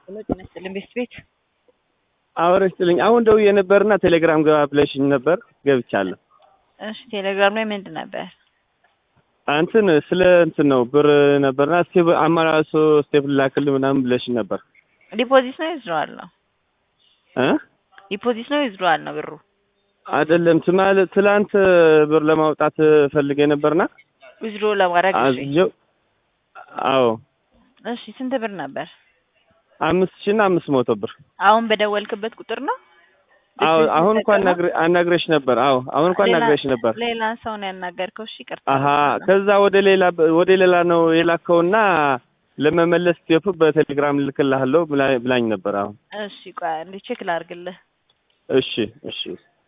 ሄሎ ጤና ይስጥልኝ ቤስት ቤት አወረ ይስጥልኝ። አሁን ደውዬ ነበርና ቴሌግራም ገባ ብለሽኝ ነበር፣ ገብቻለሁ። እሺ ቴሌግራም ላይ ምንድን ነበር? እንትን ስለ እንትን ነው ብር ነበርና ስቴፕ አማራሶ ስቴፕ ላክልህ ምናምን ብለሽኝ ነበር ዲፖዚት ነው ይዝረዋል ነው እ ዲፖዚት ነው ይዝረዋል ነው ብሩ አይደለም ትማል ትላንት ብር ለማውጣት ፈልጌ ነበርና ዊዝድሮ ለማድረግ እሺ አዝዤው አዎ እሺ ስንት ብር ነበር? አምስት ሺህ እና አምስት መቶ ብር አሁን በደወልክበት ቁጥር ነው? አዎ አሁን እንኳን ነግሬ- አናግረሽ ነበር። አዎ አሁን እንኳን ሌላ- አናግረሽ ነበር። ሌላ ሰው ነው ያናገርከው? እሺ ይቅርታ። አሀ ከዛ ወደ ሌላ ወደ ሌላ ነው የላከውና ለመመለስ ስቴፕ በቴሌግራም ልክልሃለሁ ብላ- ብላኝ ነበር። አሁን እሺ ቆይ አንዴ ቼክ ላድርግልህ። እሺ እሺ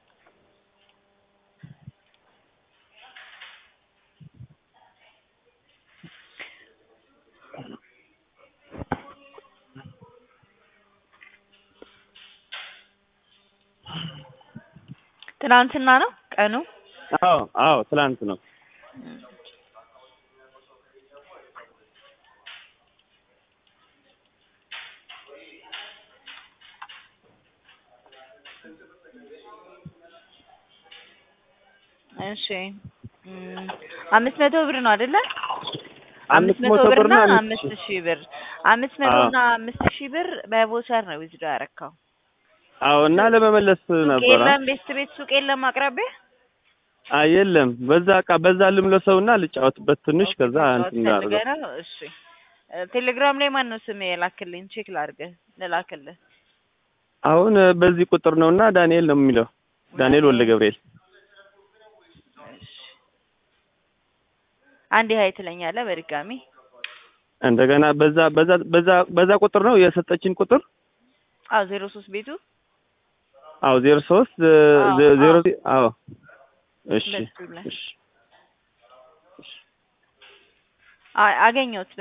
ትናንትና ነው ቀኑ? አዎ አዎ ትላንት ነው። እሺ እም፣ አምስት መቶ ብር ነው አይደለ? አምስት መቶ ብር እና ብርና አምስት አምስት ሺህ ብር አምስት መቶ አዎ። እና አምስት ሺህ ብር በቮቸር ነው ዊዝድሮ ያረካው። አዎ እና ለመመለስ ሱቅ ነበር። የለም ቤስት ቤት ሱቅ የለም አቅራቢያ? አይ የለም በዛ ቃ በዛ ልምለሰውና ልጫወትበት ትንሽ ከዛ እንትን ፈልገህ እናድርገው። ነው? እሺ እ፣ ቴሌግራም ላይ ማን ነው ስም የላክልኝ? ቼክ ላድርግህ ልላክልህ። አሁን እ፣ በዚህ ቁጥር ነውና ዳንኤል ነው የሚለው ዳንኤል ወልደ ገብርኤል። እሺ አንዴ ሀይ ትለኛለህ በድጋሚ እንደገና በዛ በዛ በዛ በዛ ቁጥር ነው የሰጠችን ቁጥር አዎ ዜሮ ሶስት ቤቱ አዎ ዜሮ ሶስት አዎ፣ ዜሮ አዎ። አዎ እሺ በሱ ላይ እሺ አይ አገኘሁት